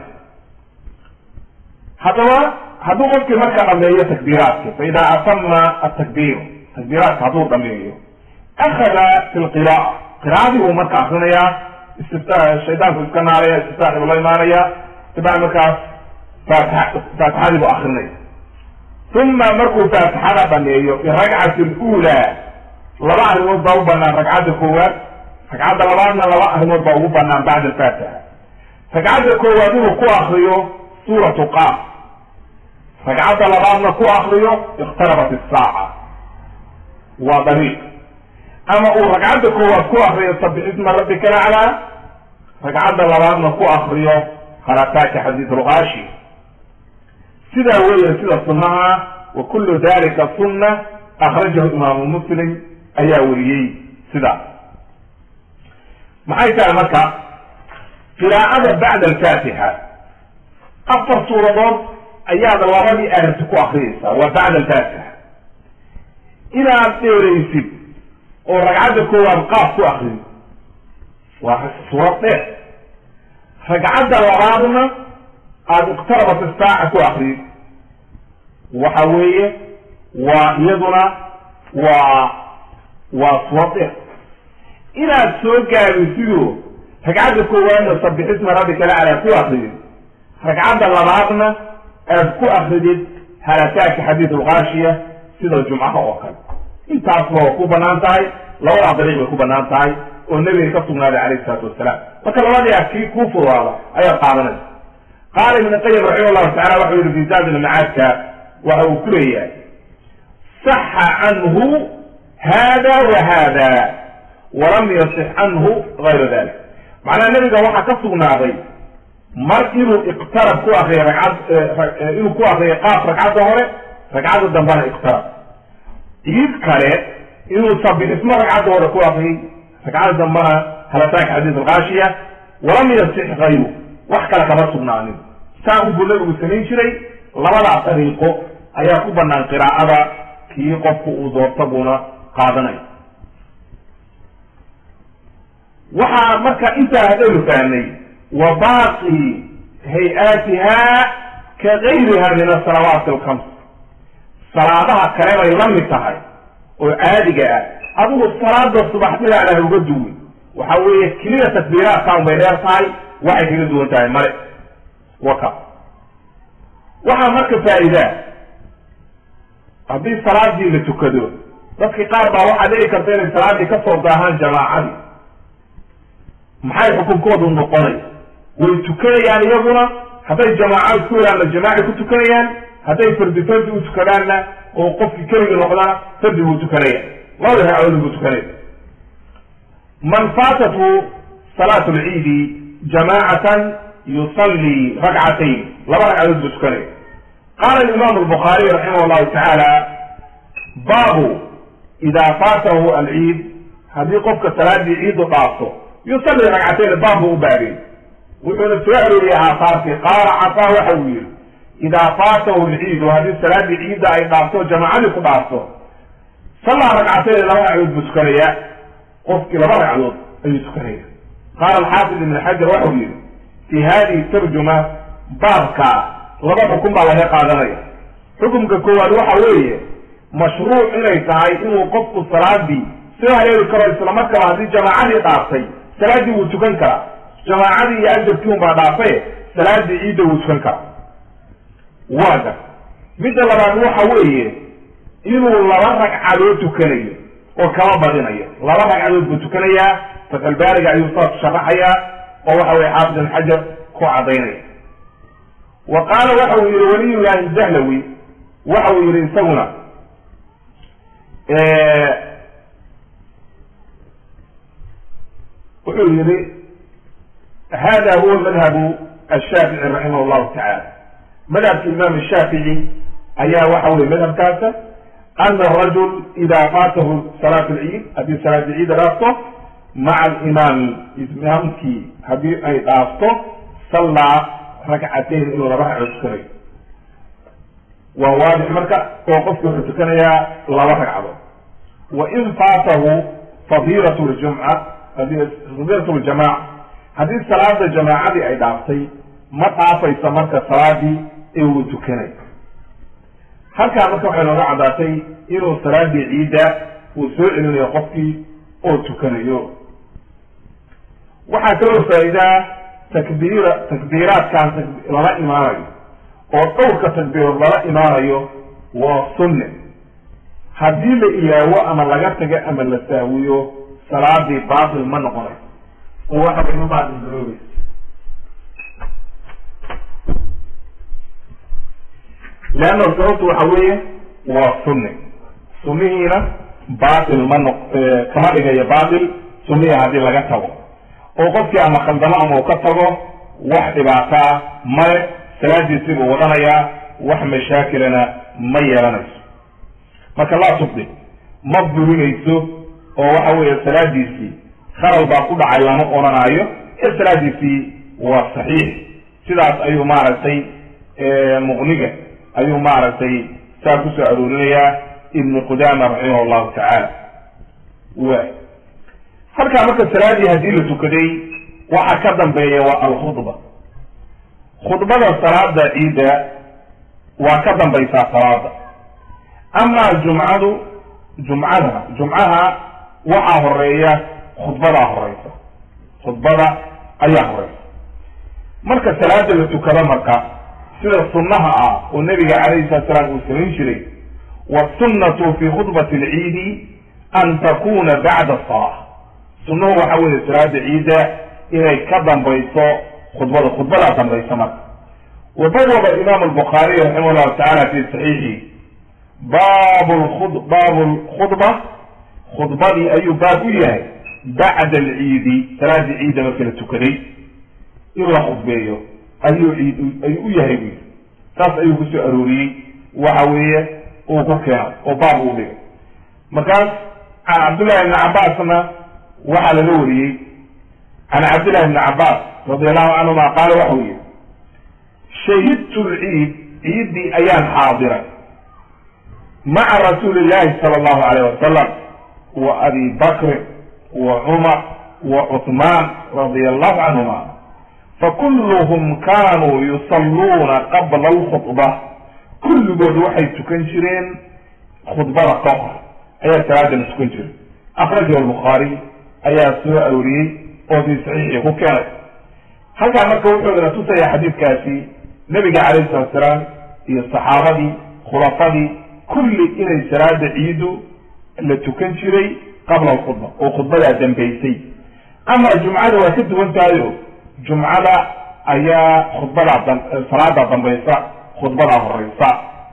haddaba hadduu qofkii marka dhameeyo takbiiraadki fa idaa atama atakbiir takbiiraadka hadduu dhameeyo akada fi lqira'a qira'adii buu marka akrinayaa istifta shaydaanku iska naaraya istiftaaxi buu la imaanaya ibaa markaas faatixa faatixadii buu akrinaya uma markuu faatixada dhameeyo biragcati lula laba arrimood baa u banaan ragcadda koowaad ragcadda labaadna laba arrimood baa ugu banaan bacda alfaatixa ragcadda koowaad inuu ku akriyo suuratu qaaf ragcadda labaadna ku akriyo iqtarabat isaaca waa dariiq ama uu ragcadda koowaad ku akriyo sabix isma rabbika laclaa ragcadda labaadna ku akriyo halataaka xadiid lgaashi sidaa weeye sida sunnaha wa kullu dalika sunna akhrajahu imaamu muslim ayaa weriyey sidaa maxay tahay marka qiraa'ada bacda alfaatixa afar suuradood ayaad labadii aayati ku akriyaysaa waa bacda alfaatixa inaad dheeraysid oo ragcadda koowaad qaaf ku akriyo waa suurad dheer ragcadda labaadna aada iqtarabat istaaca ku akriyo waxa weeye waa iyaduna waa waa suurad dheer inaad soo gaabisido ragcadda koowaadna sabixisma rabbika laclaa ku akriyo ragcadda labaadna aad ku akridid halataaka xadiid lgaashiya sida jumcaha oo kale intaasba waa ku banaan tahay labadaa dariiq bay ku banaan tahay oo nebiga ka sugnaaday calayhi salaatu wasalaam marka labadii a kii kuu fudaada ayaad qaadanaysa qaala ibn qayim raximah llahu tacala waxau yihi fi zaad ilmacaadka waxa uu ku leeyahay saxa canhu hada wa hada walam yasix canhu gayra dalik macnaha nebiga waxaa ka sugnaaday mar inuu iqtarab ku akriyo ragcad inuu ku akriyo qaaf ragcadda hore ragcadda dambena iqtarab iid kale inuu sabixismo ragcadda hore ku akriyay ragcadda dambena halataaka xadiid algaashiya walam yasix kayru wax kale kama sugnaanin saa unbuu nabigu samayn jiray labadaa dariiqo ayaa ku banaan qiraa'ada kii qofku uu doorta buuna qaadanaya waxaa marka intaa hadaynu fahnay wa baaqi hay-aatiha ka gayriha min asalawaati alkhams salaadaha kale bay la mid tahay oo caadiga ah adigu salaada subaxnidaana ha uga duwin waxa weeye keliya takbiiraadkaan bay dheer tahay waxay kaga duwan tahay male waka waxaa marka faa'iidaa haddii salaadii la tukado dadki qaar baa waxaa dhici karta inay salaadii kasoo daahaan jamaacadii maxay xukunkoodu noqonay way tukanayaan iyaguna hadday jamaaco isku helaanna jamaaci ku tukanayaan hadday fardi fardi u tukadaanna oo qofkii keligii noqdana fardi buu tukanaya labada ragcadood buu tukanaya man faatatu salaatu lciidi jamaacatan yusalli ragcatayn laba ragcadood buu tukanaya qaala imaamu albukhaariy raximah llahu tacaala baabu idaa faatahu alciid haddii qofka salaadii ciidu dhaafto yusalli ragcatayn baab buu u baabiyey wuxuuna soo arooriyey aahaarkii qaala cataa waxa uu yihi idaa faatahu lciidu haddii salaadii ciidda ay dhaafto jamaacadii ku dhaafto sallaa ragcatayn laba ragcadood buu tukanaya qofkii laba ragcadood ayuu tukanaya qaala alxaafid ibn xajar waxau yihi fi hadihi tarjuma baabka laba xukun baa laga qaadanaya xukumka koowaad waxa weeye mashruuc inay tahay inuu qofku salaadii soo haleeli karo isla markaba haddii jamaacadii dhaaftay salaaddii wuu tukan karaa jamaacadii iyo ajarkii unbaa dhaafaye salaadii ciidda wuu tukan karaa waaga midda labaad waxa weeye inuu laba ragcadood tukanayo oo kama badinayo laba ragcadood buu tukanayaa fatalbaariga ayuu saas sharaxayaa oo waxa weye xaafid ibn xajar ku cadaynaya wa qaala waxa uu yihi waliyullahi dahlawi waxa uu yihi isaguna wuxuu yihi hada huwa madhabu ashaafici raximah llahu tacala madhabka imaam shaafici ayaa waxa weye madhabkaasa ana arajul ida faatahu salaat lciid haddii salaada ciida dhaafto maca alimaami imaamkii haddii ay dhaafto sallaa rakcatayn inuu laba ragco tukanayo waa waadix marka oo qofki wuxuu tukanayaa laba ragcadood wa in faatahu fadiilat ljumca fadiilat ljamaaca haddii salaada jamaacadii ay dhaaftay ma dhaafaysa marka salaadii ee uu tukanay halkaa marka waxay nooga caddaatay inuu salaadii ciidda uu soo celinayo qofkii oo tukanayo waxaa kaloo faa'iidaa takbiira takbiiraadkan lala imaanayo oo dhowrka takbiirood lala imaanayo waa sunne haddii la ilaawo ama laga tago ama la saawiyo salaadii baatil ma noqonayso oo waxa way ma baatil garoobaysa leanna sababtu waxa weeye waa sunne sunnihiina baatil ma noq kama dhigayo baatil sunnihii haddii laga tago oo qofkii ama khaldamo ama uu ka tago wax dhibaataa male salaadiisii buu wadanayaa wax mashaakilana ma yeelanayso marka laa tubdi ma burinayso oo waxa weeye salaadiisii khalal baa ku dhacay lama odhanaayo ee salaadiisii waa saxiix sidaas ayuu maaragtay muqniga ayuu maaragtay saa kusoo aroorinayaa ibnu qudama raximah llahu tacaala wa halkaa marka salaadii haddii la tukaday waxa ka dambeeya waa alkhudba khudbada salaada ciidda waa ka dambaysaa salaada amaa jumcadu jumcada jumcaha waxaa horeeya khudbadaa horeysa khudbada ayaa horeysa marka salaada la tukado marka sida sunnaha ah oo nabiga calayhi salatu salaam uu samayn jiray wasunnatu fi khudbati alciidi an takuna bacda asala sunnuhu waxa weeye salaada ciidda inay ka dambayso khudbada khudbadaa dambaysa marka wabawaba imam albukhaariy raximah llahu tacala fi saxiixi baabu lkud baabu lkhudba khudbadii ayuu baab u yahay bacda alciidi salaadii ciidda marka la tukaday in la khudbeeyo ayuu ciid ayuu u yahay bu yidhi saas ayuu kusoo arooriyey waxa weeye uu ku keeno oo baab uu dhigay markaas can cabdullahi ibni cabbaasna waxaa laga wariyey can cabdillahi ibni cabbaas radi allahu canhuma qaala waxau yihi shahidtu lciid ciiddii ayaan xaadiray maca rasuuli llahi sala allahu alayh wasalam wa abi bakrin wa cumar wa cuثmaan radia allahu canhuma fakulluhum kanuu yusalluuna qabla alkhudba kulligood waxay tukan jireen khudbada ka hor ayaa salaadana tukan jiray akhrajahu albukhaari ayaa soo arooriyey oo fii saxiixii ku keenay halkaa marka wuxuu ina tusaya xadiidkaasi nabiga calayhi salatu salaam iyo saxaabadii khulafadii kulli inay salaada ciidu la tukan jiray qabla alkhudba oo khudbadaa dambaysay ama jumcada waa ka duwan tahayo jumcada ayaa khudbadaa salaada dambaysa khudbadaa horeysa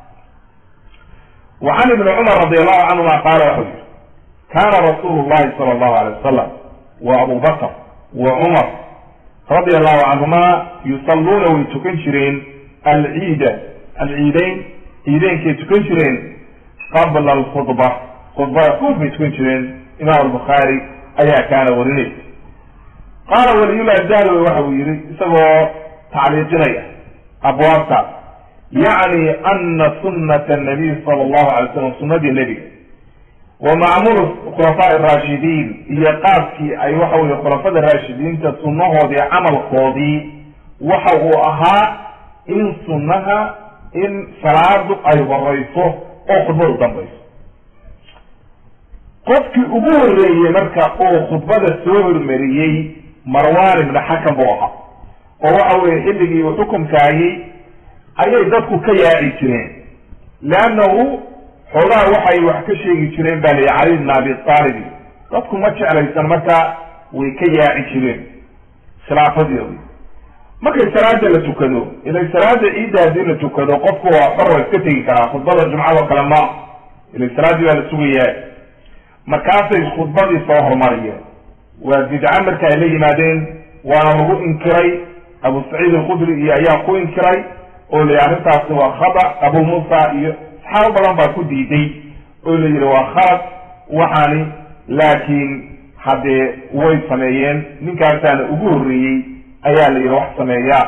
wa can ibni cumar radi allahu canhuma qaala waxau yihi kaana rasuulu llahi sala allahu alay wasalam wa abu bakr wa cumar radi allahu canhuma yusalluuna way tukan jireen alciida alciideyn ciideynkay tukan jireen qabla alkhudba khudbada kood bay tukan jireen imaam albukhaari ayaa kaana warinay qaala waliyullahi dahlowe waxa uu yihi isagoo tacliiqinaya abwaabtaas yacni ana sunata nabiy sala allahu alay slam sunadii nebiga wa macmuul khulafaa araashidiin iyo qaabkii ay waxa weye khulafada raashidiinta sunnahoodii camalkoodii waxa uu ahaa in sunnaha in salaadu ay horeyso oo khudbadu dambayso qofkii ugu horreeyey marka uu khudbada soo hormariyey marwan ibna xakam buu ahaa oo waxa weye xilligii uu xukumkaayey ayay dadku ka yaaci jireen leannahu xoogaha waxay wax ka sheegi jireen baa layihi cali bna abi taalibi dadku ma jeclaysan marka way ka yaaci jireen khilaafadeedi markay salaada la tukado ilay salaada ciidda haddii la tukado qofku waa xor waa iska tegi karaa khudbada jumcado kale ma ilay salaaddii baa la sugayaa markaasay khudbadii soo horumariyeen waa bidca marka ay la yimaadeen waana lagu inkiray abu saciid alkhudri iyo ayaa ku inkiray oo la arrintaasi waa khada abu muusa iyo saxaabo badan baa ku diiday oo la yihi waa khalad waxaani laakiin haddee way sameeyeen ninkaasaana ugu horreeyey ayaa la yihi wax sameeya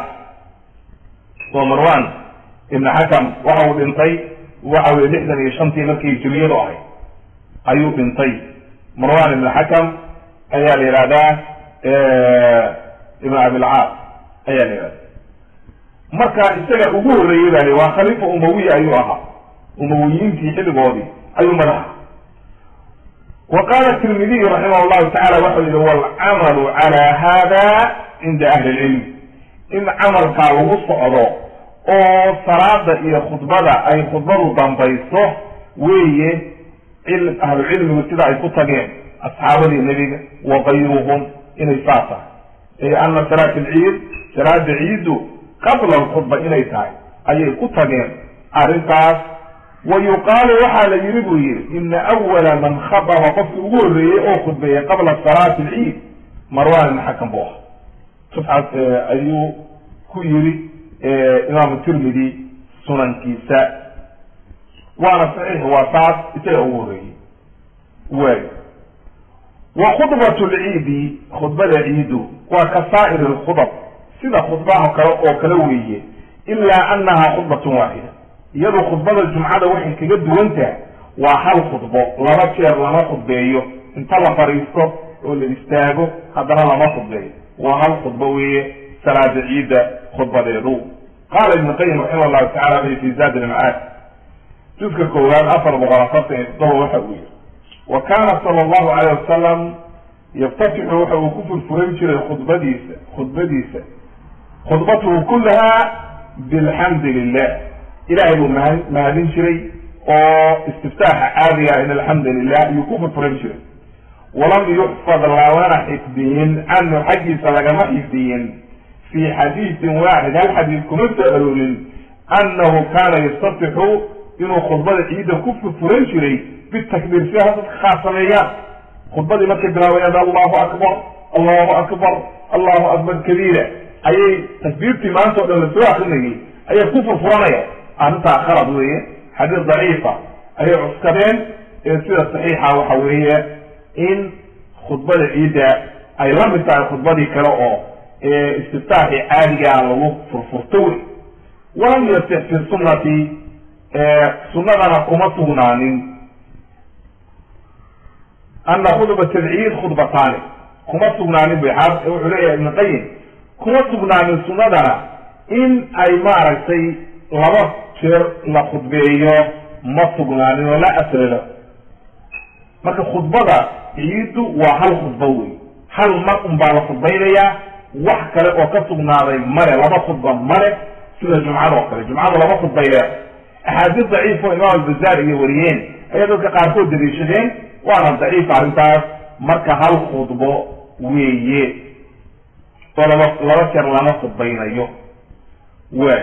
oo marwan ibna xakam waxa uu dhintay waxa weye lixdan iyo shantii markii hijriyadu ahay ayuu dhintay marwan ibna xakam ayaa la yihahdaa ibn abilcaas ayaa la yihahda marka isaga ugu horreeyey baa li waa khaliifa umawiya ayuu ahaa umawiyiintii xilligoodii ayuu madaxa wa qaala tirmidiy raximah llahu tacala waxau yihi walcamalu cala hada cinda ahli lcilm in camalkaa lagu socdo oo salaada iyo khudbada ay khudbadu dambayso weeye ahlucilmigu sida ay ku tageen asxaabadii nebiga wa kayruhum inay saa tahay ay ana salaat alciid salaada ciiddu qabla alkhudba inay tahay ayay ku tageen arrintaas wa yuqaalu waxaa la yidhi buu yihi ina awala man khababa qofkii ugu horreeyey oo khudbeeyey qabla salaati alciid marwan ibn xakam buu ahaa sufxaas ayuu ku yiri imaamu tirmidi sunankiisa waana saxiix waa taas isaga ugu horreeyey waay wa khudbat lciidi khudbada ciidu waa ka saa'ir lkhudab sida khudbaha kale oo kale weeye ilaa annaha khudbatun waaxida iyadu khudbada jumcada waxay kaga duwan tahay waa hal khudbo laba jeer lama khudbeeyo inta la fadhiisto oo la istaago haddana lama khudbeeyo waa hal khudbo weeye salaada ciidda khudbadeedu qaala ibnu qayim raximah llahu tacala fi zaad ilmacaad juska koowaad afar boqol afartan iyo toddoba waxa uu yihi wa kaana sala allahu alayh wasalam yaftatixu waxa uu ku furfuran jiray khudbadiisa khudbadiisa khudbatuhu kullaha bilxamdi lilah ilahay buu ma mahadin jiray oo istiftaaxa caadiga in alxamdu lilah ayuu ku furfuran jiray walam yuxfad lamana xifdiyin canhu xaggiisa lagama xifdiyin fi xadiidin waaxid hal xadiid kuma soo aroorin annahu kaana yastatixu inuu khudbada ciidda ku furfuran jiray bitakbiir si dadka khaas sameeyaan khudbadii markay bilaabayaan allahu akbar allahu akbar allahu akbar kabiira ayay takbiirtii maanta o dhan lasoo akrinayay ayay ku furfuranaya arrintaa khalad weeye xadiis daciifa ayay cuskadeen ee sida saxiixa waxa weeye in khudbada ciidda ay la mid tahay khudbadii kale oo istiftaaxii caadigaa lagu furfurto wey walam yasix fi sunnati sunnadana kuma sugnaanin ana khudbat alciid khudbataani kuma sugnaanin bu wuxuu leeyahay ibn qayim kuma sugnaanin sunnadana in ay maaragtay laba jeer la khudbeeyo ma sugnaanin oo la asrilo marka khudbada ciiddu waa hal khudbo wey hal mar un baa la khudbaynayaa wax kale oo ka sugnaaday male laba khudba male sida jumcada oo kale jumcada laba khudbay leeda axaadiis daciif oo imaam albazaar iyo wariyeen ayaa dadka qaarkood daliishadeen waana daciif arrintaas marka hal khudbo weeye oo laba laba jeer lama khudbaynayo waay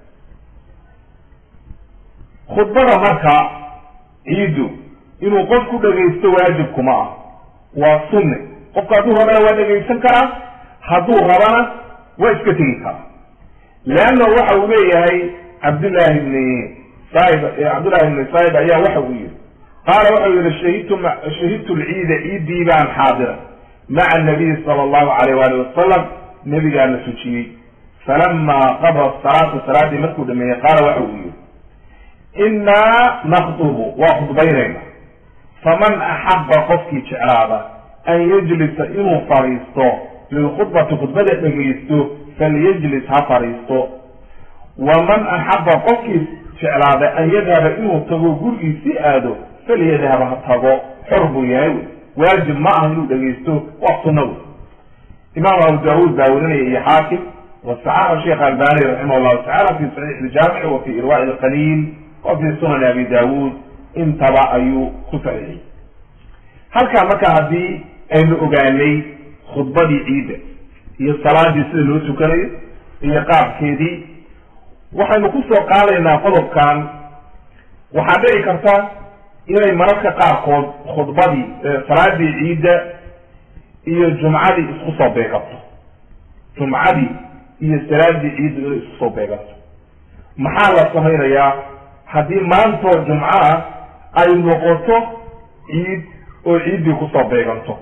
khudbada marka ciiddu inuu qof ku dhagaysto waajibkuma ah waa sunne qofku hadduu rabana waa dhegaysan karaa hadduu rabana waa iska tegi karaa leanna waxa uu leeyahay cabdullahi ibni said cabdullahi ibni said ayaa waxa uu yihi qaala waxau yihi shahidtu shahidtu lciida ciiddii baan xaadira maca nabiyi sala allahu alayh waali wasalam nebigaana tujiyey falama qabra salaata salaaddii markuu dhameeyey qaala waxa uu yihi innaa nakdubu waa khudbaynayna faman axaba qofkii jeclaada an yajlisa inuu fadhiisto lilkhudbati khudbada dhegaysto falyajlis ha fadhiisto waman axaba qofkii jeclaada an yadhaba inuu tago gurigiisi aado falyadhab ha tago xor buu yahay wey waajib ma aha inuu dhegaysto waa sunna wey imaam abu daawuud baa werinaya iyo xaakim wasaxaxa sheekh albani raximah llahu tacala fi saxiix iljaamici wa fi irwaa'i ilqaliil wa fi sunani abi daawuud intaba ayuu ku saxiixiyey halkaa marka haddii aynu ogaanay khudbadii ciidda iyo salaadii sida loo tukanayo iyo qaabkeedii waxaynu kusoo qaadaynaa qodobkan waxaa dhici karta inay mararka qaarkood khudbadii salaadii ciidda iyo jumcadii isku soo beegato jumcadii iyo salaadii ciidda inay isku soo beegato maxaa la samaynayaa haddii maantoo jumco ah ay noqoto ciid oo ciiddii kusoo beeganto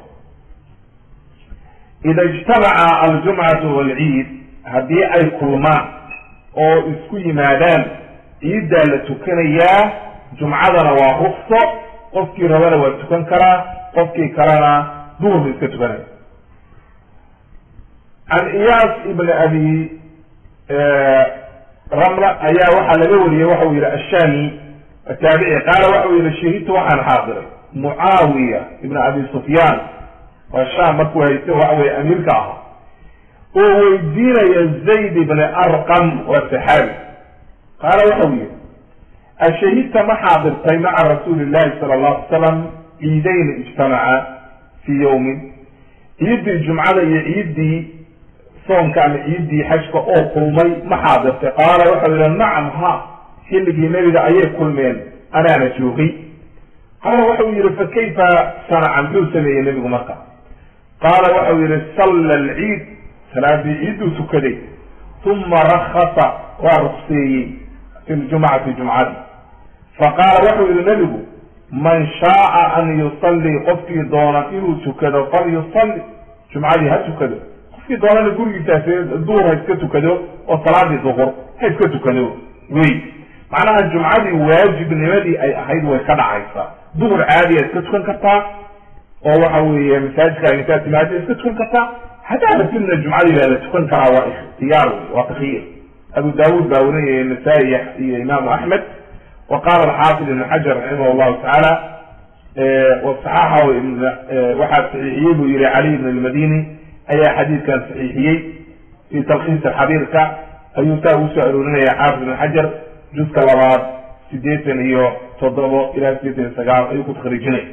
ida ijtamaca aljumcatu waalciid haddii ay kulmaan oo isku yimaadaan ciiddaa la tukanayaa jumcadana waa rukso qofkii rabana waa tukan karaa qofkii kalena duhurba iska tukanaya can iyaas ibn abi ramla ayaa waxaa laga wariyey waxa uu yihi ashami ataabici qaala waxa uu yihi shahidtu waxaan xaadiray mucaawiya ibn abi sufyaan waa sham markuu hayste waxa weye amiirka ahaa oo weydiinaya zayd ibn arqam waa saxaabi qaala waxa uu yihi ashahidta ma xaadirtay maca rasuuli llahi sala allahu alay salam ciidayn ijtamaca fii yawmin ciiddii jumcada iyo ciiddii soonka ama ciiddii xajka oo kulmay ma xaadirtay qaala waxau yihi nacam ha xilligii nebiga ayay kulmeen anaana joogay qaala waxau yihi fa kayfa sanaca muxuu sameeyey nebigu marka qaala waxau yihi salla alciid salaadii ciidduu tukaday uma rakasa waa rukseeyey fi ljumcati jumcadi faqaala waxau yihi nebigu man shaaa an yusallii qofkii doona inuu tukado falyusalli jumcadii ha tukado qofkii doonana gurigiisaas duhur ha iska tukado oo salaadii duhur ha iska tukado wey macnaha jumcadii waajibnimadii ay ahayd way ka dhacaysaa duhur caadiya iska tukan kartaa oo waxa weeye masaajidka intaa timaada iska tukan kartaa haddaa rabtidna jumcadii baa la tukan karaa waa ikhtiyaar wey waa takyiir abu daawuud baa werinaya nasaa-i iyo imaamu axmed wa qaala alxaafid ibn xajar raximah llahu tacaala wasaxaaxa waxaa saxiixiyey buu yihi cali ibn almadini ayaa xadiidkan saxiixiyey fi talkiis xabiirka ayuu saa ugu soo aroorinaya xaafid ibn xajar juska labaad sideetan iyo toddobo ilaa sideetan iyo sagaal ayuu ku takriijinay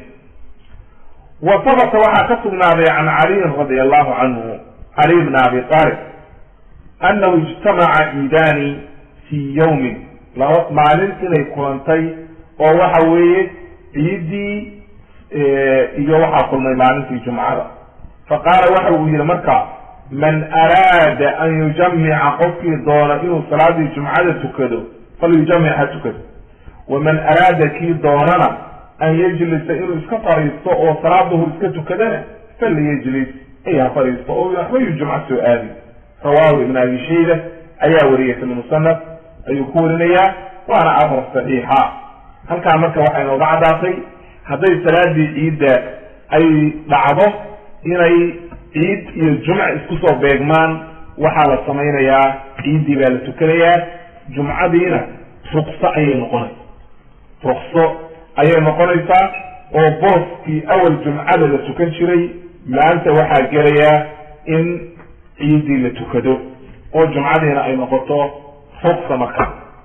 wa sabata waxaa ka sugnaaday can caliyin radi allahu canhu cali bn abi talib annahu ijtamaca ciidaani fii yawmin laba maalin inay kulantay oo waxa weeye ciiddii iyo waxaa kulmay maalintii jumcada faqaala waxa uu yihi marka man araada an yujamica qofkii doona inuu salaadii jumcada tukado falyujamic ha tukado waman araada kii doonana an yajlisa inuu iska fariisto oo salaaduhu iska tukadana falyajlis ay ha fariisto oo waxbayu jumco soo aadi rawahu ibn abi shayba ayaa wariyay fi musanaf ayuu ku warinayaa waana afar saxiixa halkaa marka waxay nooga caddaatay hadday salaadii ciidda ay dhacdo inay ciid iyo jumc isku soo beegmaan waxaa la samaynayaa ciiddii baa la tukanayaa jumcadiina rukso ayay noqonaysa rukso ayay noqonaysaa oo booskii awal jumcada la tukan jiray maanta waxaa gelayaa in ciiddii la tukado oo jumcadiina ay noqoto ruksa marka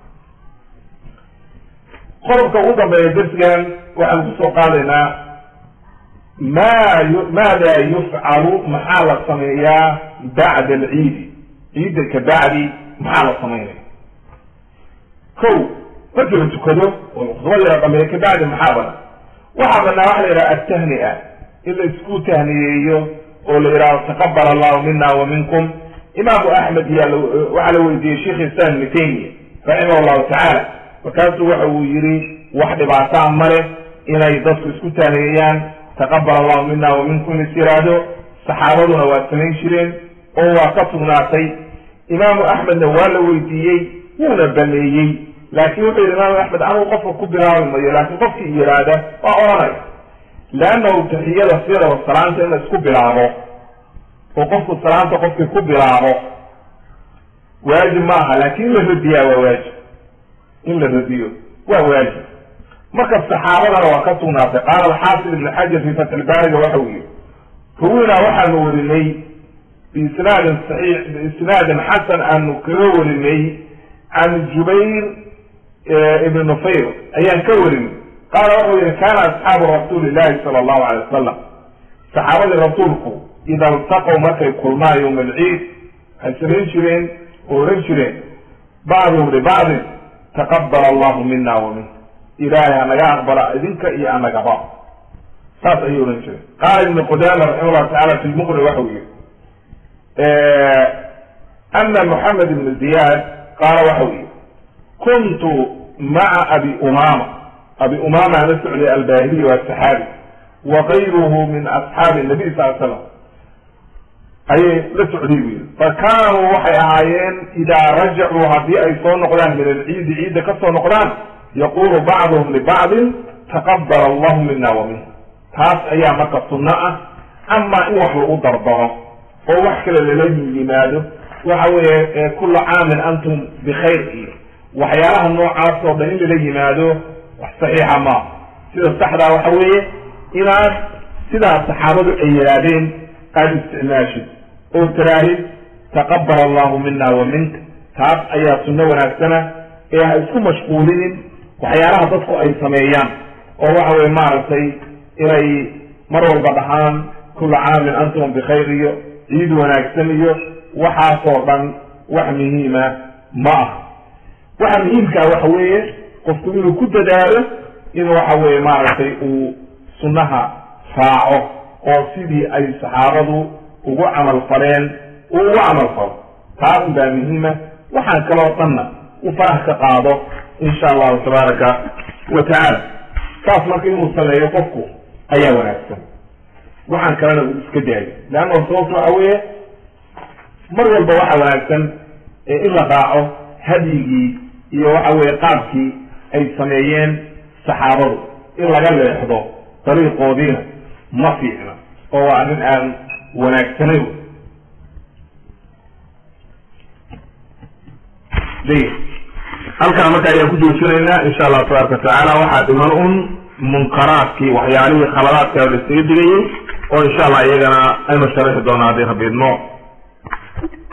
qodobka ugu dambeeya darsigan waxaan kusoo qaadaynaa ma maada yufcalu maxaa la sameeyaa bacda alciidi ciidda ka bacdi maxaa la samaynaya ko markii la tukado oo khudbadii la dhameeyo kabacdi maxaa bana waxaa banaa waxa la yidhaha altahnia in la isku tahniyeeyo oo la yidhahdo taqabal allahu mina wa minkum imaamu axmed iya waxaa la weydiiyey sheikh islam ibni taymiya raximah llahu tacaala markaasuu waxa uu yihi wax dhibaataa male inay dadku isku tahniyeeyaan taqabal allahu mina wa minkum is yiraahdo saxaabaduna waa samayn jireen oo waa ka sugnaatay imaamu axmedna waa la weydiiyey wuuna baneeyey laakin wuxuu yihi imaamu axmed anugu qofka ku bilaabi mayo laakin qofkii yiraahda waa oranaya leannahu taxiyada sidaba salaanta in la isku bilaabo oo qofku salaanta qofkii ku bilaabo waajib ma aha laakin in la radiyaa waa waajib in la radiyo waa waajib marka saxaabadana waa ka sugnaatay qaala alxaafid ibn xajar fi fatxilbaariga waxa uu yihi ruwina waxaanu warinay biisnaadin saxiix biisnaadin xasan aanu kaga warinay can jubayr ibn nufayr ayaan ka warinay qaala wuxuu yihi kana asxaabu rasuuli llahi sala allahu alay wasalam saxaabadii rasuulku ida iltaqow markay kulmaan yowma alciid waxay samayn jireen oo oran jireen bacduhum libacdin taqabala allahu mina wa min ilaahay anaga aqbala idinka iyo anagaba saas ayay ohan jireen qaala ibnu qudama raxima llahu tacala fi lmuqni waxau yihi ana moxamed ibnu ziyaad qaala waxau yihi kuntu maca abi umama abi umama la socday albahiliy waa saxaabi wa kayruhu min asxaabi nabiy sal slam ayay la socday bu yiri fa kaanuu waxay ahaayeen idaa rajacuu haddii ay soo noqdaan min alciidi ciidda ka soo noqdaan yaqulu bacduhum libacdin taqabala allahu mina wa min taas ayaa marka sunno ah amaa in wax lagu dardaro oo wax kale lala yimaado waxa weeye kula caamin antum bikhayr iyo waxyaalaha noocaas oo dhan in lala yimaado wax saxiixa maa sida saxdaa waxa weeye inaad sidaa saxaabadu ay yidhaahdeen aada isticmaashid oo tiraahid taqabal allahu mina wa minka taas ayaa sunno wanaagsana ee ha isku mashquulinin waxyaalaha dadku ay sameeyaan oo waxa weye maaragtay inay mar walba dhahaan kula caamin antum bikhayr iyo ciid wanaagsan iyo waxaasoo dhan wax muhiima ma ah waxa muhiimkaa waxa weeye qofku inuu ku dadaalo in waxa weye maaragtay uu sunnaha raaco oo sidii ay saxaabadu ugu camal faleen uu ugu camal falo taas baa muhiima waxaan kaloo dhanna u farax ka qaado insha allahu tabaaraka wa tacaala saas marka inuu sameeyo qofku ayaa wanaagsan waxaan kalena uu iska daayo leanna sababto waxa weeye mar walba waxa wanaagsan in la raaco hadyigii iyo waxa weye qaabkii ay sameeyeen saxaabadu in laga leexdo dariiqoodiina ma fiicna oo waa arrin aan wanaagsanayn halkaa marka ayaan ku joojinaynaa insha allahu tabaaraka watacaala waxaa dhiman un munkaraadkii waxyaalihii khaladaadka la isaga digayay oo insha allah iyagana aynu sharaxi doonaa haddii rabbi idmo